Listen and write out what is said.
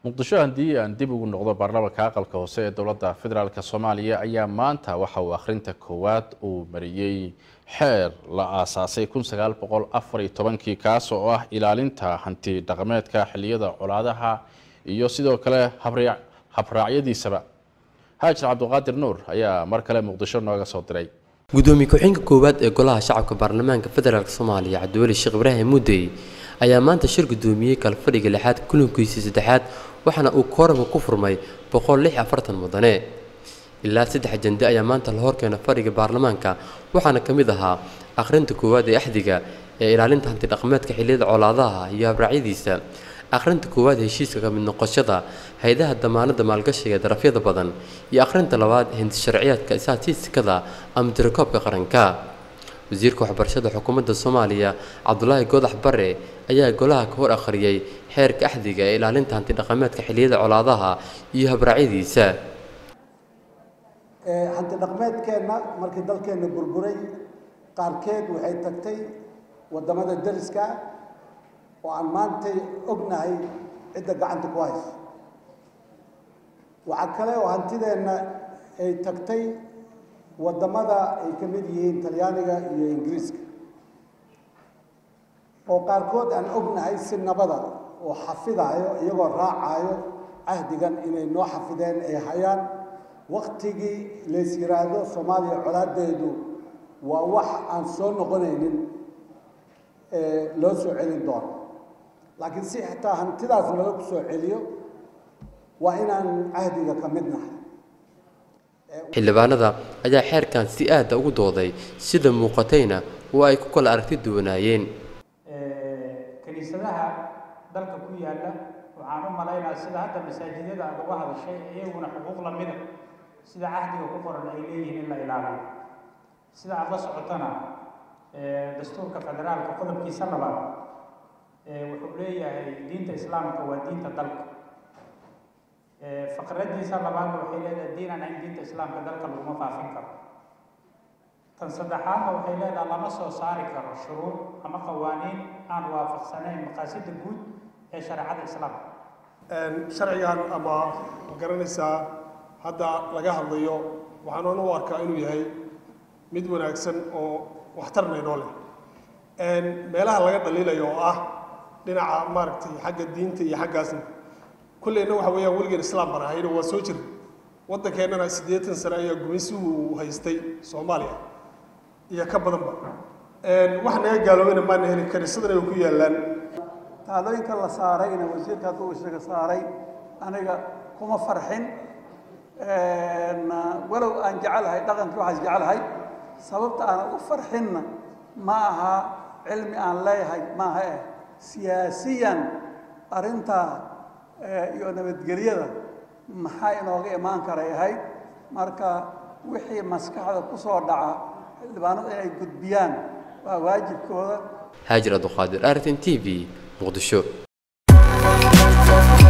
muqdisho haddii aan dib ugu noqdo baarlamaanka aqalka hoose ee dowladda federaalk soomaaliya ayaa maanta waxa uu akhrinta koowaad uu mariyey xeer la aasaasay kun sagaal boqol afar iyo tobankii kaas oo ah ilaalinta hanti dhaqameedka xilliyada colaadaha iyo sidoo kale habraacyadiisaba haajir cabdiqaadir nuur ayaa mar kale muqdisho nooga soo diray gudoomiye ku-xigeenka koowaad ee golaha shacabka baarlamaanka federaalk soomaaliya cabdiweli sheekh ibraahim mudey ayaa maanta shir gudoomiyey kalfadhiga lixaad kulankiisii saddexaad waxaana uu kooramka ku furmay boqol lix afartan mudane ilaa saddex jande ayaa maanta la horkeena fadhiga baarlamaanka waxaana ka mid ahaa akhrinta koowaad ee axdiga ee ilaalinta hantidhaqameedka xilliyada colaadaha iyo habraacyadiisa akhrinta koowaad heshiiska ka mid noqoshada hay-adaha damaanada maalgashiga ee darafyada badan iyo akhrinta labaad hindi sharciyaadka istatiistikada ama tirakoobka qaranka wasiirka waxbarashada xukuumadda soomaaliya cabdulaahi goodax bare ayaa golaha ka hor akhriyey xeerka axdiga ee ilaalinta hantidhaqameedka xilliyada colaadaha iyo habraacyadiisa hantidhaqmeedkeenna markii dalkeenna burburay qaarkeed waxay tagtay waddamada dariska oo aan maantay ognahay cidda gacanta ku hayso waxaa kale oo hantideenna ay tagtay waddamada ay ka mid yihiin talyaaniga iyo ingiriiska oo qaarkood aan ognahay si nabada oo xafidayo iyagoo raacayo cahdigan inay noo xafideen ay hayaan waktigii lays yiraahdo soomaaliya colaadeedu waa wax aan soo noqonaynin loo soo celin doono laakiin si xitaa hantidaas nala ku soo celiyo waa inaan cahdiga ka mid nahay xildhibaanada ayaa xeerkan si aada ugu dooday sida muuqatayna oo ay ku kala aragti duwanaayeen kiniisadaha dalka ku yaalla waxaan u malaynaa sida hadda masaajidyada aad uga hadashay iyaguna xuquuq lamida sida cahdiga ku qoran ay leeyihiin in la ilaaliyo sida aad la socotana dastuurka federaalka qodobkiisa labaad wuxuu leeyahay diinta islaamka waa diinta dalka faqradiisa labaadna waxay leedahay diin aan ahayn diinta islaamka dalka laguma faafin karo tan saddexaadna waxay leedahay lama soo saari karo shuruuc ama qawaaniin aan waafaqsanayn maqaasida guud ee shareecada islaamka sharcigan ama garanaysaa hadda laga hadlayo waxaan u arkaa inuu yahay mid wanaagsan oo waxtarna inoo leh meelaha laga dhaliilayo oo ah dhinaca maaragtay xagga diinta iyo xaggaasna kulleyna waxa weeyaan weligeed islaam baan ahayno waa soo jira waddankeennana siddeetan sane ayaa gumaysigu uu haystay soomaaliya iyo ka badanba wax naga gaaloobayna maana heli kaniisadana way ku yaallaan taadooyinka la saarayna wasiirka hadduu isaga saaray aniga kuma farxin walow aan jecelahay dhaqankii waxaas jecelahay sababta aan u farxinna ma aha cilmi aan leeyahay maaha eh siyaasiyan arrintaa iyo nabadgelyada maxaa inooga imaan karay ahayd marka wixii maskaxda ku soo dhaca xildhibaanadu inay gudbiyaan waa waajibkooda haajir abduqaadir artin t v muqdisho